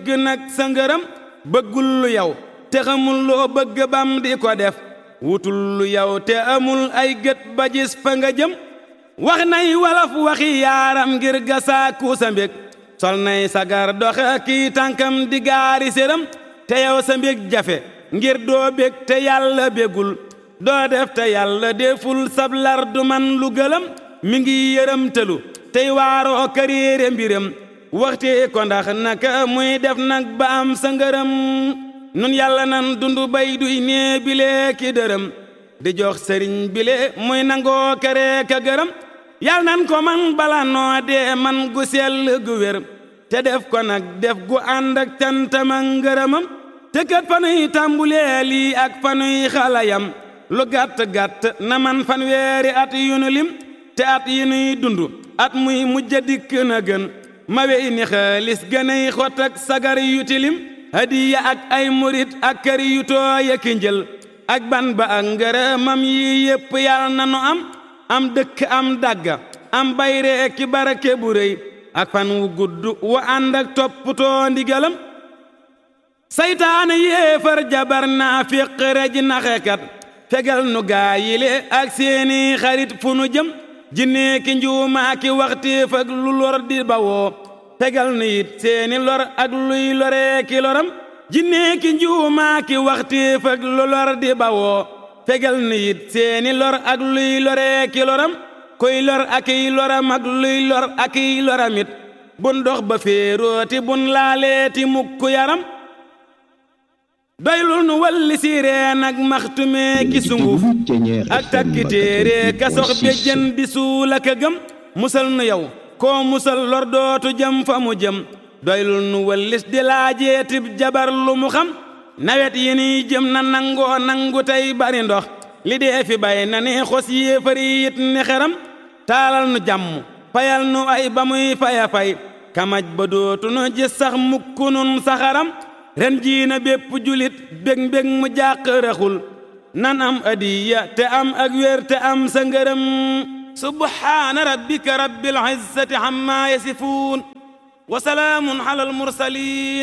bëgg nag sa ngërëm bëggul lu yow te xamul loo bëgg bam di ko def wutul lu yow te amul ay gët ba gis fa nga jëm wax nay walaf waxi yaaram ngir gasaaku sa mbég sol nay sagar doxe kii tànkam di gaari séram te yow sa mbég jafe ngir doo bég te yàlla bégul doo def te yàlla deful sablar du man lu gëlëm mi ngi yërëmtalu tey waaroo kariire mbiram waxte ko ndax naka muy def nag ba am sa ngërëm nun yàlla nan dundu bay duy nee bile ki dërëm di jox sëriñ bile muy nangoo kere ka gërëm yàlla nan ko man bala noo dee man gu sell gu wér te def ko nag def gu ànd ak cantama ngërëmam te kat fanuy tàmbulee lii ak fanuy xalayam lu gàtt-gàtt na man fan weeri at yu nu lim te at yi nuy dund at muy mujja dikk na gën ma wey ni xaalis gënay xot ak sagar yu tilim hadiya ak ay murit ak kër yu tooy ak njël ak ban ba ak ngërëmam yi yépp yàlla na nu am am dëkk am dàgga am bayre ki barake bu rëy ak fan wu gudd wa ànd ak topputoo ndigalam saytaane yéefar jabar naa fiq rej naxekat fegal nu gaa yile ak seeni xarit fu nu jëm jinne ki njuumaa ki waxteef ak lu lor di bawoo fegal nu it seeni lor ak luy loree ki loram jinne ki njuumaa ki waxteef ak lu lor di bawoo fegal nu it seeni lor ak luy loree ki loram kuy lor ak i loram ak luy lor ak i loramit bun dox ba féerooti bun laaleeti mukk yaram doylul nu walli siireen ak maxtumee ki sunguf ak takki téere ka sox be jën di suul ak a gëm musal nu yow koo musal lor dootu jëm fa mu jëm doylul nu wallis di laajeetib jabar lu mu xam nawet yi niy jëm na nangoo nangu tey bari ndox li dee fi bay na ni xos yéefari it ni xeram taalal nu jàmm fayal nu ay ba muy faya fay kamaj ba dootu nu gis sax mukk nun saxaram ren jii na bépp julit bég mbég mu jàq raxul nan am adiya te am ak wér te am sa ngërëm subhaana rabbika rabbil izzati amma yasifuun wa salaamun ala al mursalin